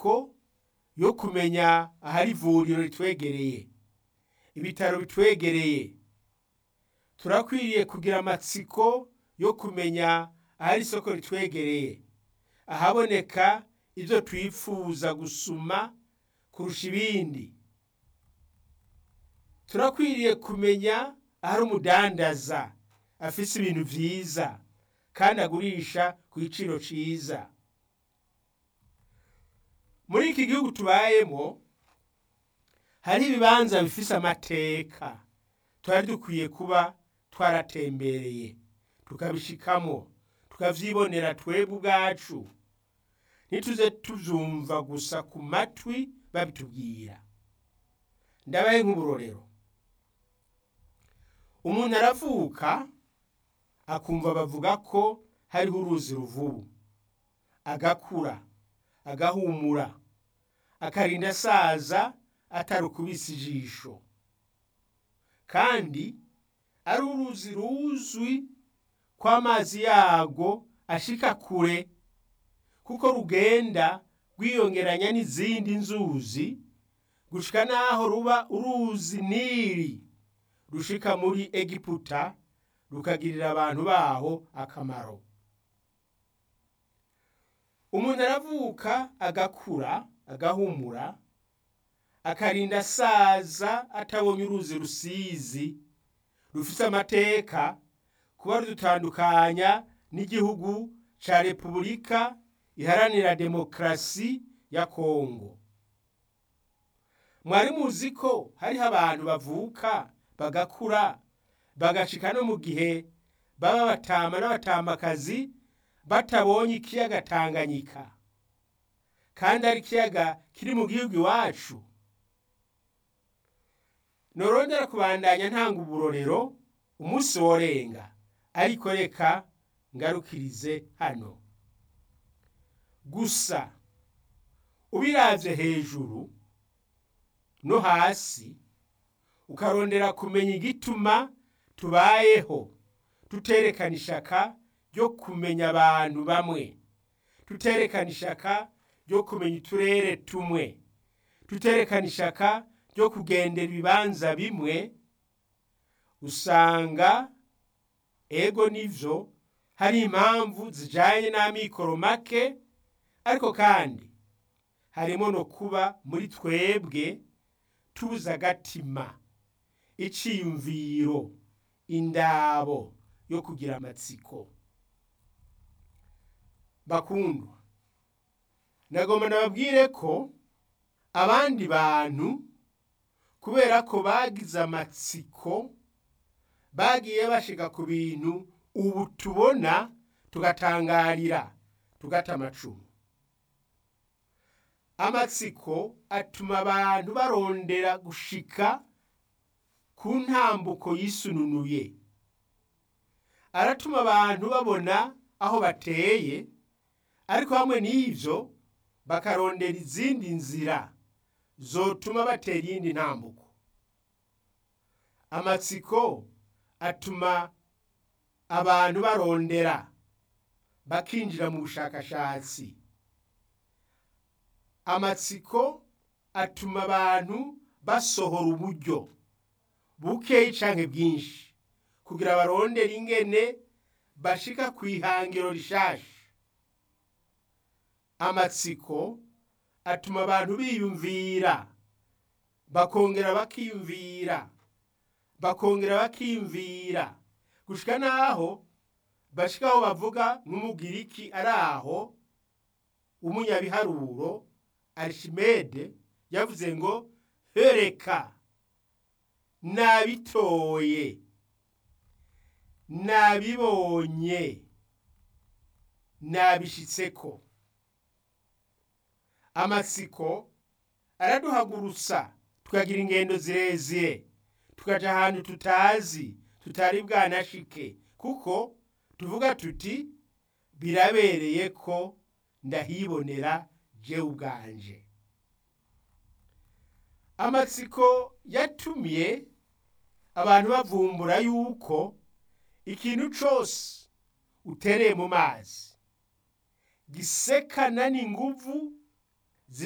amatsiko yo kumenya ahari ivuriro ritwegereye ibitaro bitwegereye turakwiriye kugira amatsiko yo kumenya ahari isoko ritwegereye ahaboneka ibyo twifuza gusuma kurusha ibindi turakwiriye kumenya ahari umudandaza afise ibintu vyiza kandi agurisha ku giciro ciza muri iki gihugu tubayemo hari ibibanza bifise amateka twari dukwiye kuba twaratembereye tukabishikamo tukavyibonera twebwe ubwacu ntituze tuvyumva gusa ku matwi babitubwira ndabaye nk'uburorero umuntu aravuka akumva bavuga ko hariho uruzi ruvubu agakura agahumura akarinda asaza atarukubise ijisho kandi ari uruzi ruzwi ko amazi yago ashika kure kuko rugenda rwiyongeranya n'izindi nzuzi gushika naho ruba uruzi nili rushika muri egiputa rukagirira abantu baho akamaro umuntu aravuka agakura agahumura akarinda asaza atabonye uruzi rusizi rufite amateka kuba rudutandukanya n'igihugu ca repubulika iharanira demokarasi ya kongo mwari muzi ko hariho abantu bavuka bagakura bagashika no mu gihe baba batama n'abatamakazi batabonye ikiyaga tanganyika kandi ari ikiyaga kiri mu gihugu iwacu norondera kubandanya ntanga uburorero umunsi worenga ariko reka ngarukirize hano gusa ubiravye hejuru no hasi ukarondera kumenya igituma tubayeho tuterekana ishaka ryo kumenya abantu bamwe tuterekana ishaka ryo kumenya uturere tumwe tuterekana ishaka ryo kugendera ibibanza bimwe usanga ego nivyo hari impamvu zijanye n'amikoro make ariko kandi harimo no kuba muri twebwe tubuze agatima iciyumviro indabo yo kugira amatsiko bakundwa nagomba nababwire ko abandi bantu kubera ko bagize amatsiko bagiye bashika ku bintu ubu tubona tugatangarira tugata amacumu amatsiko atuma abantu barondera gushika ku ntambuko yisununuye aratuma abantu babona aho bateye ariko hamwe n'ivyo bakarondera izindi nzira zotuma batera iyindi ntambuko amatsiko atuma abantu barondera bakinjira mu bushakashatsi amatsiko atuma abantu basohora uburyo bukeyi canke bwinshi kugira barondere ingene bashika ku ihangiro rishasha amatsiko atuma abantu biyumvira bakongera bakiyumvira bakongera bakiyumvira gushika naho bashika aho bavuga nk'umugiriki ari aho umunyabiharuro arishimede yavuze ngo hereka nabitoye nabibonye nabishitseko amatsiko araduhagurutsa tukagira ingendo zirezire tukaja ahantu tutazi tutari bwanashike kuko tuvuga tuti birabereye ko ndahibonera jewe ubwanje amatsiko yatumye abantu bavumbura yuko ikintu cose utereye mu mazi gisekana n'inguvu